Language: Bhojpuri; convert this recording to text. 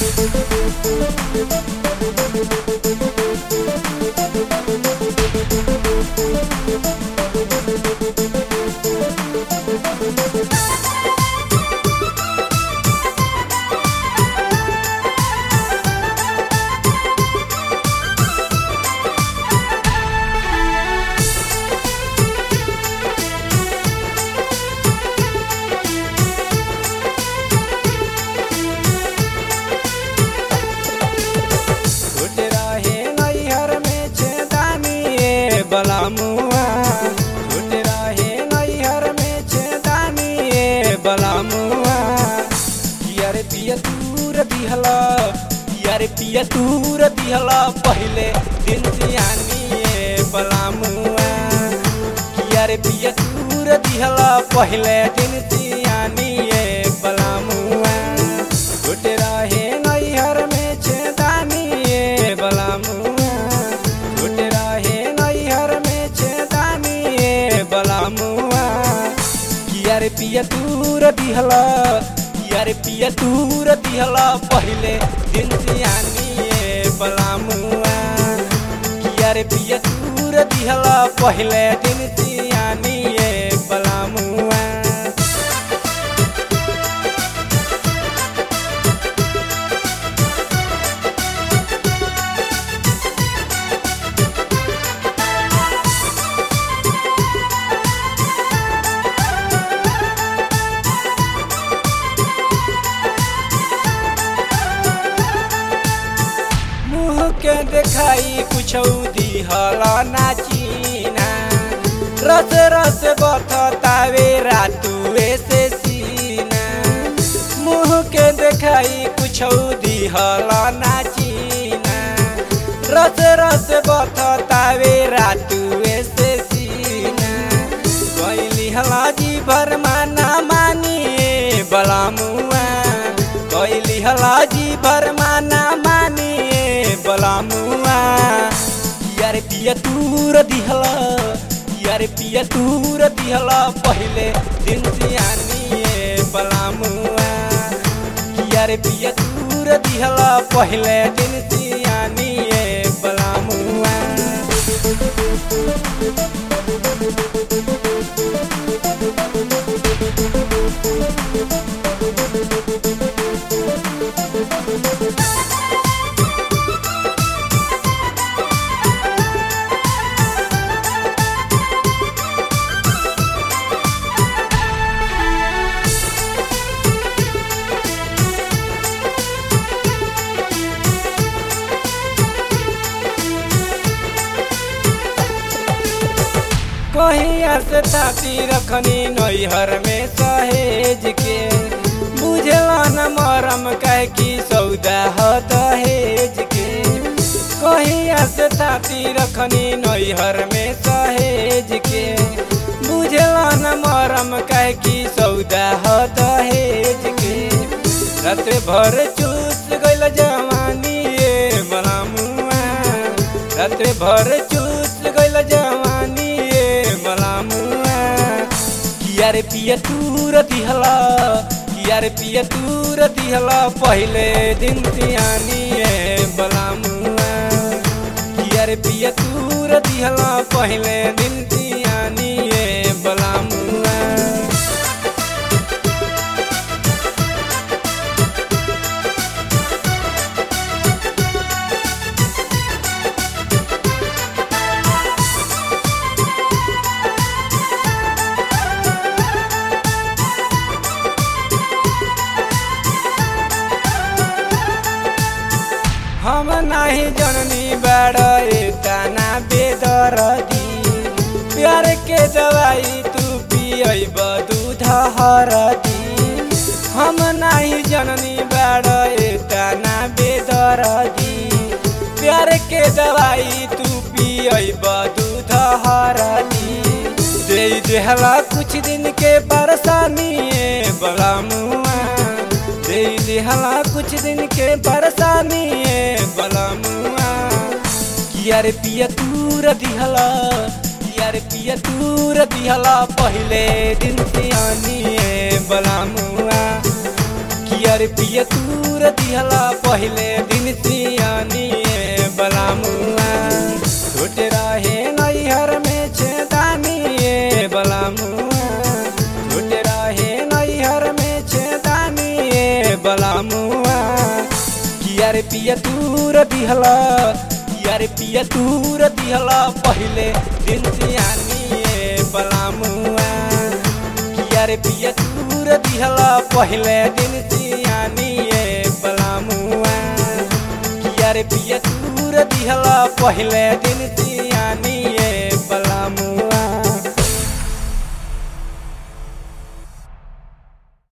छूट रहे नैहर में छेदानी ए बलामुआ छूट रहे नैहर में छेदानी ए बलामुआ यार पिया दूर दिहला यार पिया दूर दिहला पहले दिन सियानी ए बलामुआ यार पिया दूर दिहला पहले दिन सियानी ए बलामुआ छूट रहे नैहर में छेदानी ए बलामुआ छूट रहे नैहर में छेदानी ए बलामुआ यार पिया दूर दिहला यार पिया दूर दिहला पहले दिन सियानी ए बलामुआ यार पिया दूर दिहला पहले दिन सियानी ए बलामुआ मुँह के देखाई कुछ दिहला नाचीना रस रस बथतावे रातुए से सीना मुँह के देखाई कुछ दिहला नाचीना रस रस बथतावे रातुए से सीना कैली हला जी भर माना मानिए बलामुआ कैली हला जी भर माना मानिए बलामुआ यार पिया दूर दिहला यार पिया दूर दिहला पहले दिन सियानी ए बलामुआ यार पिया दूर दिहला पहले दिन सियानी ए बलामुआ कहिया से थाती रखनी नैहर में सहेज के बुझला न मरम कह की सौदा ह दहेज के कहिया से थाती रखनी नैहर में सहेज के बुझला न मरम कह की सौदा ह दहेज के रात भर चूस गइल जवानी ए बलामुआ रात भर चूस गइल जवानी ए बलामुआ किया रे पिया तूर दिहला किया रे पिया तूर दिहला पहले दिन सियानी ए बलामुआ किया रे पिया तूर दिहला पहले दिन सियानी ए बलामुआ हम नाही जननी बड़ तना बेदरदी प्यार के दवाई तू पियब दूध हरदी हम नाही जननी बड़ तना बेदरदी प्यार के दवाई तू पियब दूध हरदी दे देहला कुछ दिन के परेशानी बला मुआ दे देहला कुछ दिन के परेशानी बला मुआ किया रे पिया तूर दिहला किया रे पिया तूर दिहला पहले दिन सियानी बला मुआ कियर पिय तूर दिहला पहले दिन सियानी बलामुआ छोटे रहे नैहर में छेदानी बलामुआ छोटे रहे नैहर में छेदानी बलामुआ कियर पिय तूर दिहला कियर पिय तूर दिहला पहले दिन सियानी बलामुआ कियर पिय तूर दिहला पहले दिन सियानी बलामुआ कियर पिय तूर दिहला पहले दिन सियानी